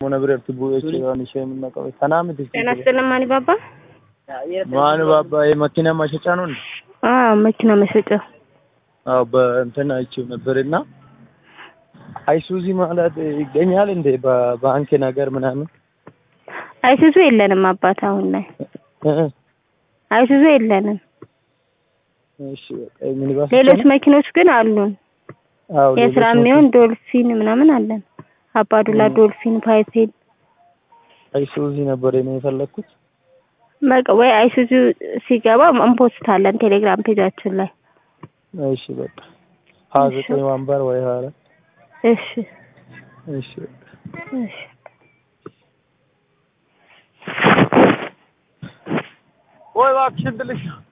Mona biratti bu'ee jechuudhaan ishee minna qabe. Kanaa miti. ጤና ይስጥልን ማን ባባ? ማን ባባ የመኪና ማሸጫ ነው እንዴ? አዎ መኪና መሸጫ። አዎ በእንትን አይቼው ነበርና አይሱዚ ማለት ይገኛል እንዴ በባንክ ነገር ምናምን? አይሱዙ የለንም አባት አሁን ላይ እ አይሱዙ የለንም። እሺ በቃ ሚኒባስ ብቻ ሌሎች ነው? መኪኖች ግን አሉን። አዎ የስራ ሌሎች የሚሆን ዶልፊን ምናምን አለን። አባዱላ እ ዶልፊን፣ ፓይቴል አይሱዚ ነበር እኔ የፈለኩት። በቃ ወይ አይሱዙ ሲገባ እንፖስታለን ቴሌግራም ፔጃችን ላይ። እሺ በቃ ሀያ እሺ ዘጠኝ ወንበር ወይ ሀያ አራት እሺ እሺ በቃ እሺ ወይ እባክሽን ትልሽ